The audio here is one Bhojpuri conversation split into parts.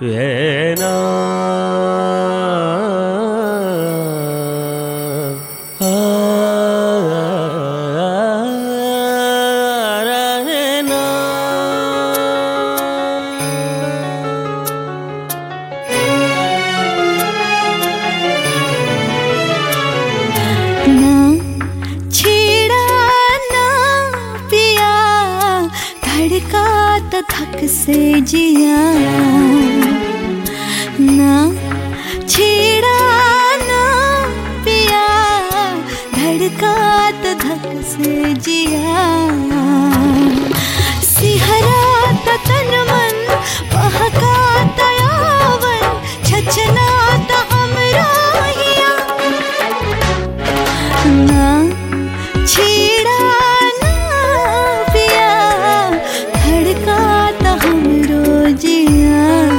ఏనా ఆ, రేనా. ना छेड़ा ना पिया धड़का तो थक से जिया ना छेड़ा ना पिया धड़का तो थक से जिया सिहरा तो तन मन बहका तो यावन छचना तो हमरा हिया ना छेड़ा ना पिया धड़का तो हम रोजिया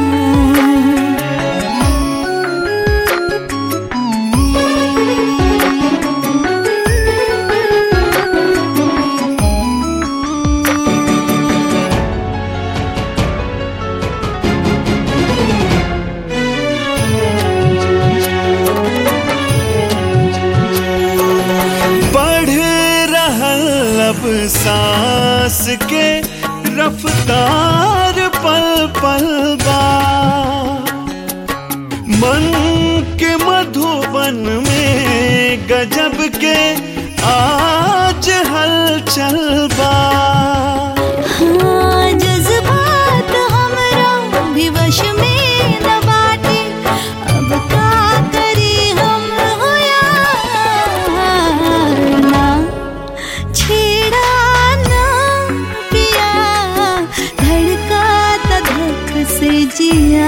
बढ़ रहल अब सांस के रफ्तार पल पल बा मन के मधुबन में गजब के आज हलचल बा हाँ जज्बात हमरा भी वश में न बाटे अब का करी हम होया ना छेड़ा ना पिया धड़का त धक से जिया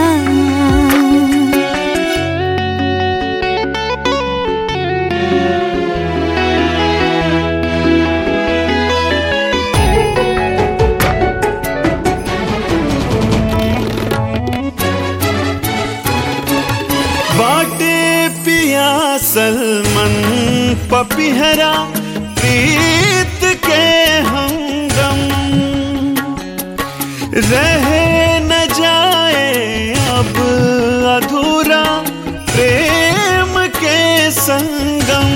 बाटे पिया सलमन पपिहरा प्रीत के हमदम रह न जाए अब अधूरा प्रेम के संगम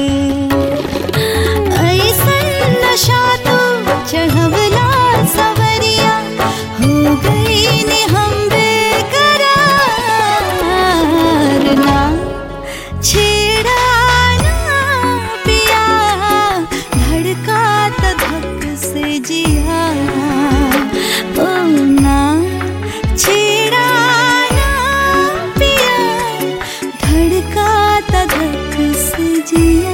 ऐसन नशा तो चढ़वला सवरिया हो गई ने हम बेकरार ना छेड़ा ना पिया धड़का तो धक से जिया ओ ना छेड़ा ना पिया धड़का तो धक से जिया